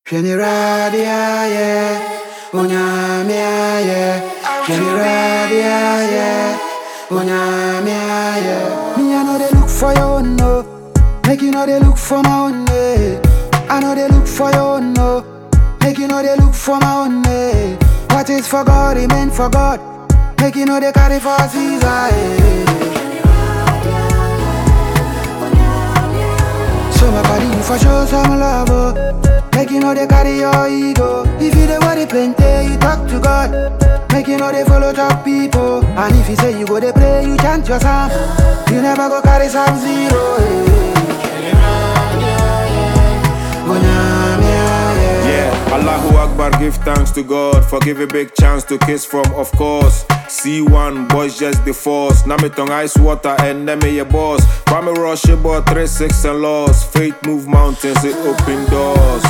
Kenny Radia, yeah. Unyamia, yeah. Kenny Radia, yeah. Unyamia, yeah. Me, I know they look for you, no. Make you know they look for my own, eh. I know they look for you, no. Make you know they look for my own, eh. What is for God, it meant for God. Make you know they carry for Caesar, eh. So my body you for sure some love, oh. Make you know they carry your ego. If you the worry plenty, you talk to God. Make you know they follow top people. And if you say you go they pray, you chant your psalm. You never go carry some zero. eh. Yeah, Allahu Akbar, give thanks to God for give a big chance to kiss from, of course. C1, boys just the force. Namitong ice water and name your boss. Kwame Rush about 3 6 and loss. Faith move mountains, it open doors.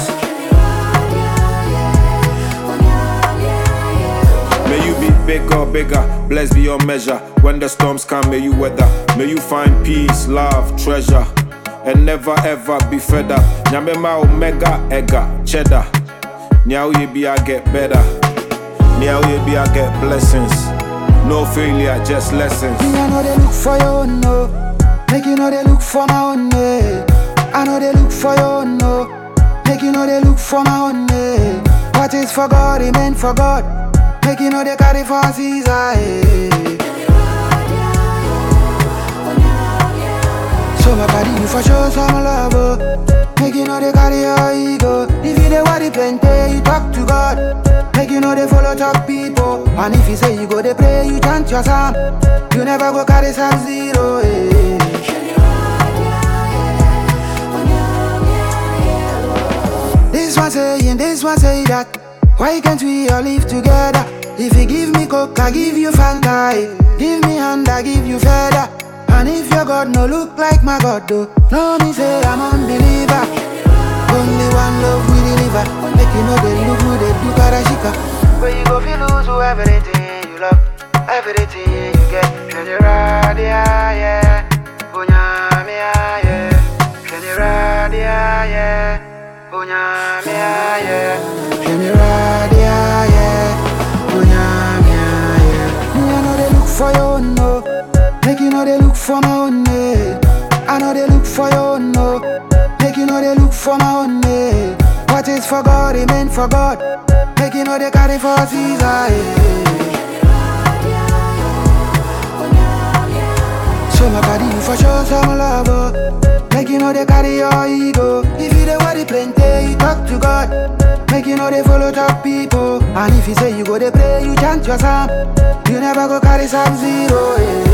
May you be bigger, bigger, blessed beyond measure. When the storms come, may you weather. May you find peace, love, treasure, and never ever be fed up. Nyamema omega, ega, cheddar. Now you be, I get better. Now you be, I get blessings. No failure, just lessons. Me, I know they look for you, no. Make you know they look for my own, eh. I know they look for you, no. Make you know they look for my own, eh. What is for God, it meant for God. Make you know they carry for Caesar, eh. So my body you for sure some love, oh. Make you know they carry your ego. If you the worry plenty, you talk to God. Make you know they follow top people. And if you say you go they pray, you chant your psalm. You never go carry some zero, eh. This one saying, this one say that. Why can't we all live together? If you give me coke, I give you Fanta. eh. Give me hand, I give you feather. And if your God no look like my God, though, no me say I'm unbeliever. Only one love we deliver. Make you know they look good, they do karashika. Where you go, feel lose who everything you love, everything you get. Generalia, yeah. Unyamia, yeah. Generalia, yeah. Unyamia, yeah. Generalia, yeah. Unyamia, yeah. Me, I know they look for you, no. Make you know they look for my own, eh. I know they look for you, no. Make you know they look for my own, eh. What is for God, it meant for God. Make you know they carry for Caesar, eh. So my body you for sure some love, oh. Make you know they carry your ego. If you the worry plenty, you talk to God. Make you know they follow top people. And if you say you go they pray, you chant your psalm. You never go carry some zero, eh.